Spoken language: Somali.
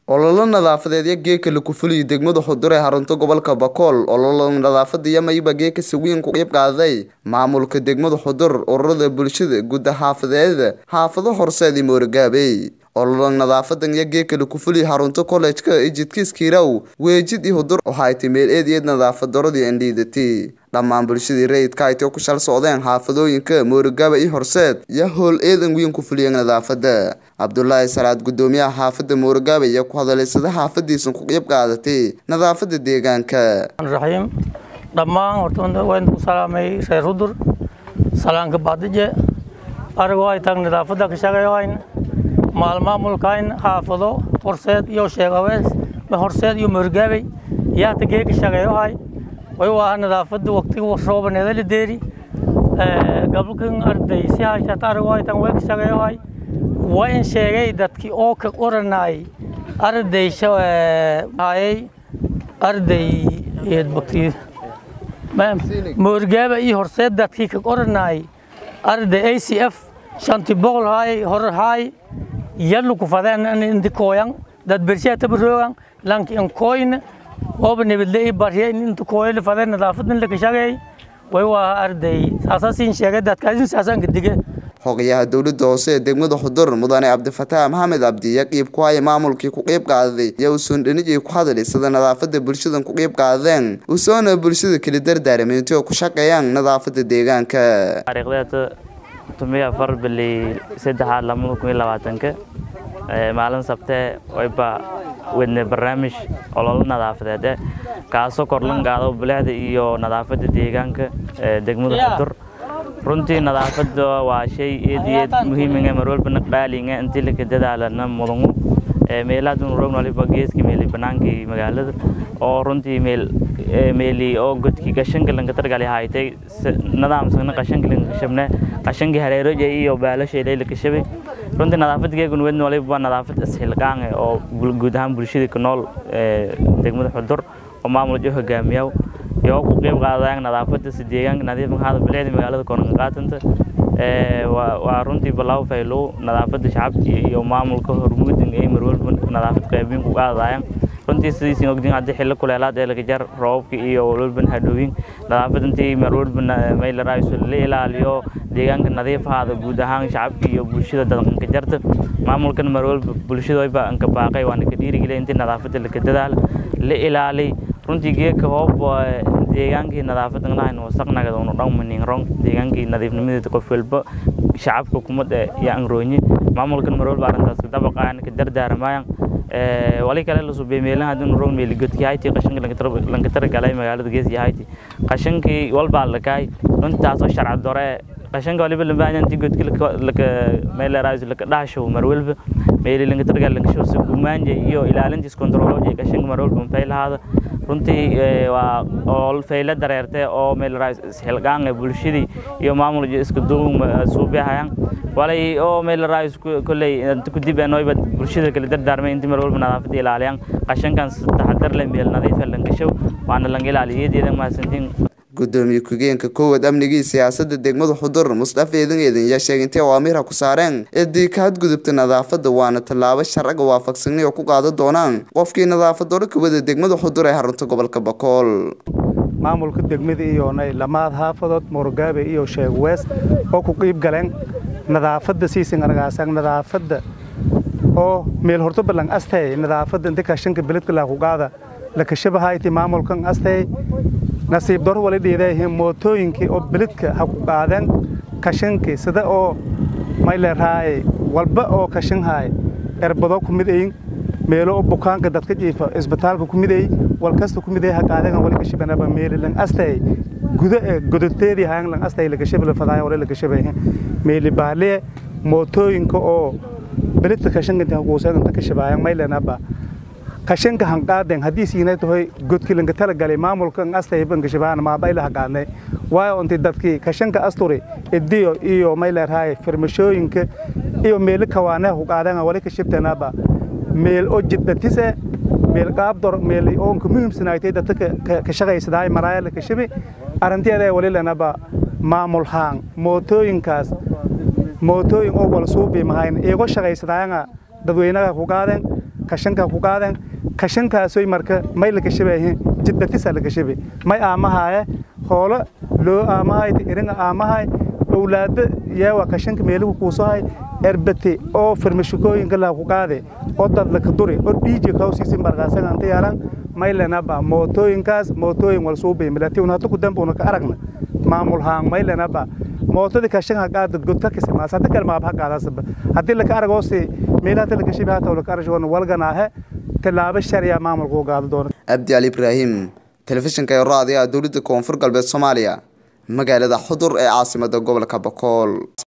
ololo nadaafadeedyo geeka laku fuliyo degmada xudur ee xarunta gobolka bakool ololo nadaafada iyo mayba geeka sawiin ku qeyb qaaday maamulka degmada xudur ururada bulshada gudda xaafadeeda xaafado horseed iyo moorgaabey ololo nadaafadan iyo geeka laku fuliyo xarunta kollejka ijidkiiskiiraw weejid iyo hudur waxay ti meel eed eed nadaafad daradii andhiidati dhammaan bulshadii rayidka aytoo ku shal socdeen xaafadooyinka moorgaaba iyo horseed iyo howl eedan weyn ku fuliyeen nadaafada cabdulaahi salaad gudoomiyaha xaafada moorgaaba iyo ku hadalaysada xaafadiisan ku qeyb qaadatay nadaafada deegaanka raxiim dhammaan horta waan ku salaamay reer hudur salaanka baadije arigoo ay taag nadaafada ka shaqeeyohayn maalmaamulkayn xaafado horseed iyo sheegawees horseed iyo moorgaabay yaata geeka shaqeeyohay way waa nadaafada waqtiga roobaneeda la deeri gabalkan arday si hayshata arigoo ay taag way ka shaqeeyohay waa in sheegay dadkii oo ka qoranay arday hayay arday bakti moorgaaba iyo horseed dadkii ka qoranay arday a c f shanti boqol hay hor hay yalu ku fadeen indi kooyan dad bershiya tabaroogan lanki in kooyn ooba nibadle i barya in inta kooyla fadeen nadaafadan la ka shaqeey way waa arday saasaasin sheegay dadkaasin saasaanka dige xogayaha dowladda hoose ee degmada xudur mudane cabdifataax maxamed cabdi iyo qiib ku haya maamulkii ku qeyb qaaday iyo usoon dhanijay ku hadlay sida nadaafada bulshadan ku qeyb qaadeen usoona bulshada kala dardaaramay intay ku shaqeeyaan nadaafada deegaanka taariikhdeeda tumiya afar bili saddexaad lamada kun iyo labaatanka maalin sabtee wayba wadne barnaamij ololo nadaafadeed kaasoo korlan qaado bilicda iyo nadaafada deegaanka degmada xudur runtii nadaafada waa shay eed iyo eed muhiiminga mar walbana dhaalinga intii laka dadaalana mudangu meelaadun rogn waliba geeska meeli banaankii magaalada oo runtii meel meeli oo godkii qashanka lanka targali haytay nadaamsana qashanka lanka kashabne qashankii hareeroja iyo baalasha ilayla kashabay runtii nadaafadgeegun wedna waliba nadaafad isxilqaange oo guud ahaan bulshada ku nool degmada xudur oo maamul jo hogaamiyaw iyo ku qeyb qaadayaan nadaafada si deegaanka nadiifan hada bilicda magaalada koonka qaatanta waa runtii balaaw faylow nadaafada shacabka iyo maamulka hormuudin ay marwalba nadaafad qeybiin ku qaadayaan runtii sidiisin ogdin haddii xillo kuleelaad ee laga jar roobabka iyo walwalban hadhowin nadaafad intii marwalba maylarayso la ilaaliyo deegaanka nadiif ahaada guud ahaan shacabka iyo bulshada dadqanka jarta maamulkan marwalba bulshadooyba anka baaqay waana ka dhiirigeliya intii nadaafada laka dadaala la ilaaliy runtii geedka hoob deegaankii nadaafadan lahayn wasaqnagada unu dhammanin rong deegaankii nadiifnimadeeda qof walba shacabka kumada iyo angrooñi maamulkan mar walba arrintaas dabaqaan ka dardaaramayan wali kale la subay meelaha hadii rong meeli godkii hayti qashanka lanka taragalay magaalada geesi hayti qashankii walbaa lakaay runtaasoo sharci dore qashanka waliba lambaahan intii godki laka meeleraas laka dhaasho mar walba meeli lanka targal lanka shoo gumaanja iyo ilaalintiis kontrooloji qashanka mar walba mafay lahaada runtii waa oo fayla dareertay oo meeleraas isxilqaanga bulshadii iyo maamul isku duub suubihayaan walay oo meeleraas kolley inta ku dib anoyba bulshada kala dardaarmay intii mar walba nadaafada ilaaliyaan qashankan taxadar leh meel nadiifa lanka show waana lanka ilaaliyeedeeda mahadsantiin gudoomiye ku-geenka koowaad amnigii siyaasada degmada xudur musdhaaf eedan eedan yaa sheegay intay awaamiirha ku saareen eedii ka hadgudubta nadaafada waana tallaabo sharciga waafaqsanay oo ku qaadan doonaan qofkii nadaafadoola kawada degmada xudur ee xarunta gobolka bakool maamulka degmada iyo lamaad xaafadood moorgaabe iyo sheegwees oo ku qiib galeen nadaafada siisin argaasan nadaafada oo meel horto balan astay nadaafada inta kashanka beledka laakuqaada lakashabahayti maamulkan astay nasiib daro wali dhiidayihiin mootooyinkii oo beledka ha ku qaadeen kashankii sida oo mayleraaye walba oo kashanhaay erbado ku mid ayin meelo oo bukaanka dadka jiifa isbitaalka ku mid ay walkasta ku mid ay ha qaadeen wali kashabanaba meeli lang astay guda ee godoteedii hayan lang astay lagashabala fadaaya wali lagashabayihiin meeli baaliye mootooyinka oo beledka kashanka inta kuuseen inta kashabaayan maylenaba kashanka hanqaaden haddii siinay tahay godkii lanka talagalay maamulkan astay banka shabaana maabayla haqaadnay waayo intii dadkii kashanka asturi idiyo iyo mayleraaye firmashooyinka iyo meelo kawaanaha ku qaadan wali ka shibtanaaba meel oo jiddatise meel qaabdor meel oonka muhiimsanaaytay dadka ka shaqaysadaay maraaya la kashabi arrinteeda wali lanaba maamul haan mootooyinkaas mootooyin oo wal suubi mahayn iyago shaqaysadaayanga dadweynaha ku qaadeen kashanka ku qaadeen kashankaasoy marka may la kashabahe jidbatisa la kashabe may aamahaaye hoolo loo aamahay iringa aamahay owlaada yeewa kashanka meeligu kuusohay erbate oo farmashikooyinka laha ku qaade oo dadlaka duri oo dhiiji kawsiisi markaasaga anta yaalan maylenaba mootooyinkaas mootooyin wal suubay milatiun hata ku dambuuna ka aragna maamul haan maylenaba mootadii kashan ha qaada godka kisimaas hada kale maab ha qaadasaba haddii laka aragoose meelahata laka shibi hata laka arashoona walganaahe tilaabo sharciya maamulka u qaado doona abdi ali ibraahim telefishinka ee raadiyaha dowladda koonfur galbeed soomaaliya magaalada xudur ee caasimada gobolka bakool